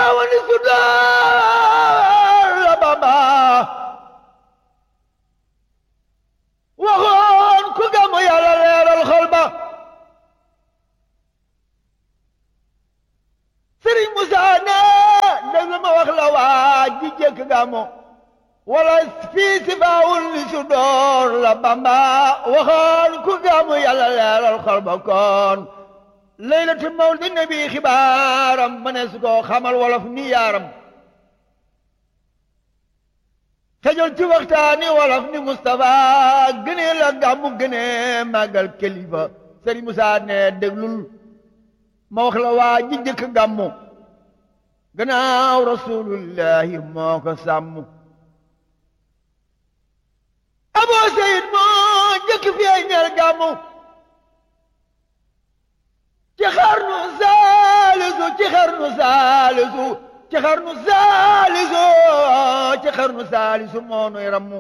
wani sudaar la bamba waxoon ku gàmmu yàlla leeral xol ba sëriñ Musaa ne déglu ma wax la waa ji jëkk gàmmu wala fii si baawul li su door la bamba waxoon ku gàmmu yàlla leeral xol ba kon laylatu mawlidi nabi xibaaram ma ne su ko xamal wolof ni yaaram xejol ci waxtaani wolof ni Moustapha gënee la gàmmu gënee màggal kilifa Sëriñ Musaa ne déglul ma wax la waa ji jëkk gàmmu gannaaw rasulullahi moo ko sàmm Abu Seyid moo jëkk feeñal gàmmu ci xarnu saalisu ci xarnu saalisu ci xarnu saalisu ci xarnu saalisu moo nuy rammu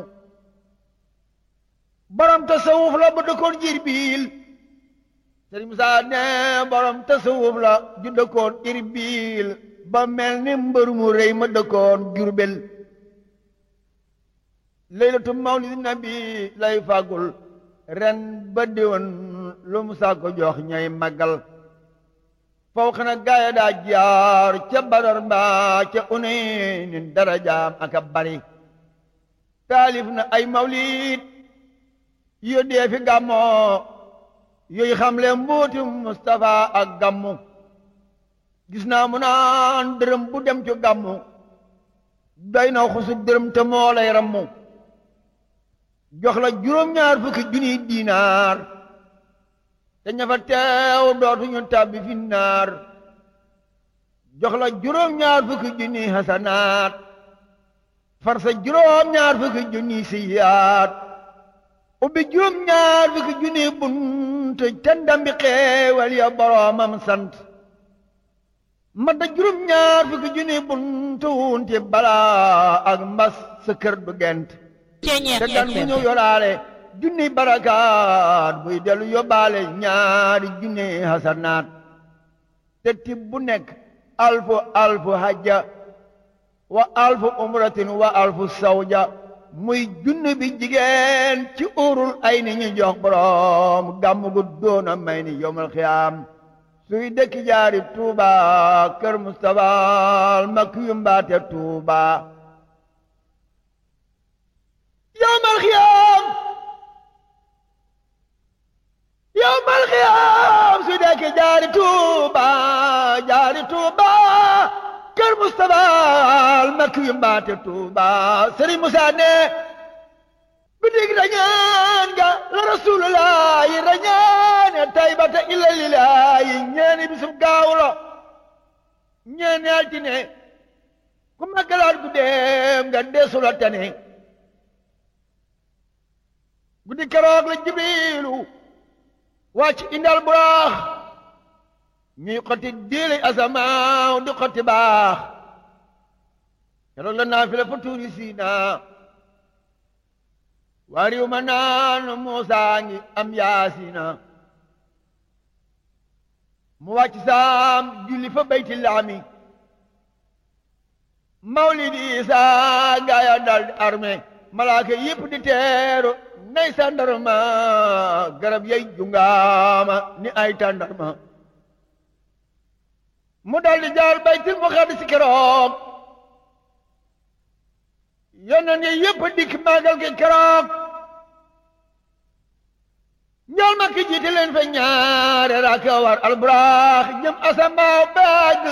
borom tasawuf la bu dëkkoon Irbil Sëriñ Musaa ne borom tasawuf la ju dëkkoon Irbil ba mel ni mbër mu rëy ma dëkkoon Jurbel laylatu mawlidi nabi lay fàggul ren ba déwén lu mu saa ko jox ñay màggal faw xana gaaya daa jaar ca badar mbaa ca uneynin darajaam aka bari taalif na ay mawlid yu dee fi gàmmoo yooyu xamle mbuuti Mustafa ak gàmmu gis naa mu naan dërëm bu dem ci gàmmu doy na xusu dërëm te moo lay rammu jox la juróom-ñaar fukki junniy diinaar te ña fa teew dootuñu tàbbi fi naar jox la juróom-ñaar fukki junniy hasanaat far sa juróom-ñaar fukki junniy siyaat ubbi juróom-ñaar fukki junniy bunt te ndambi xeewal ya boroomam sant ma da juróom-ñaar fukki junniy bunt wunti balaa ak mbas sa kër du gent te gan bu ñëw yoraale junni barakaat buy dellu yóbbaale ñaari junni hasanaat te tib bu nekk alfu alfu hajja wa alfu umratin wa alfu sawja muy junni bi jigéen ci urul ay ni ñu jox borom gàmm gu doona may ni yowmal xiyaam suy dëkk jaari tuuba kër Mustafa makk yu mbaate tuuba yowmal xiyaam yowmal xiyaam su dekk jaari tuuba jaari tuuba kër Mustafa al makki yu mbaate tuuba Sëriñ Musaa ne bi dig rañaan ga la rasulullahi rañaane taybata illa lillahi ñeeni bisub gaawu la ñeeni altine ku maggalaat guddeem nga deesu la tane guddi keroog la jibriilu wàcc indal buraax ñuy xotti diili asamaaw di xotti baax keroog la naafila fa tuuri siina waa riw ma naan Muusaa ngi am yaasina mu wàcc saam julli fa bayti laami mawlidi Isaa gaaya dal di armé malaaka yépp di teeru nay sàndarma garab yay jungaama ni ay tàndarma mu daldi jaar baytil muqaddis keroog yonent yi yépp dikk màggal gi keroog ñool ma ki jiite leen fa ñaare raaka war alburaax jëm asambaaw baag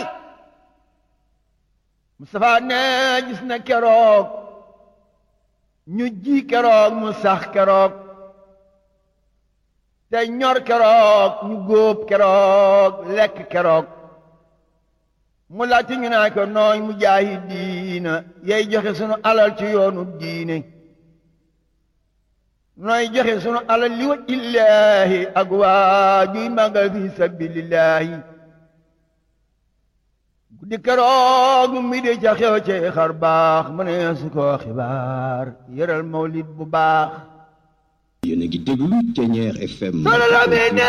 Mustafa ne gis na keroog ñu ji keroog mu sax keroog te ñor keroog ñu góob keroog lekk keroog mu laajte ñu naa ko nooy mu jaahi diina yay joxe sunu alal ci yoonu diine nooy joxe sunu alal li wa illaahi ak waa juy màggal fi sabilillahi guddi keroog mi di ca xew ci xar baax mu ne su ko xibaar yëral mawlid bu baax yéen a ngi déglu Thiéniere FM solo la mi ne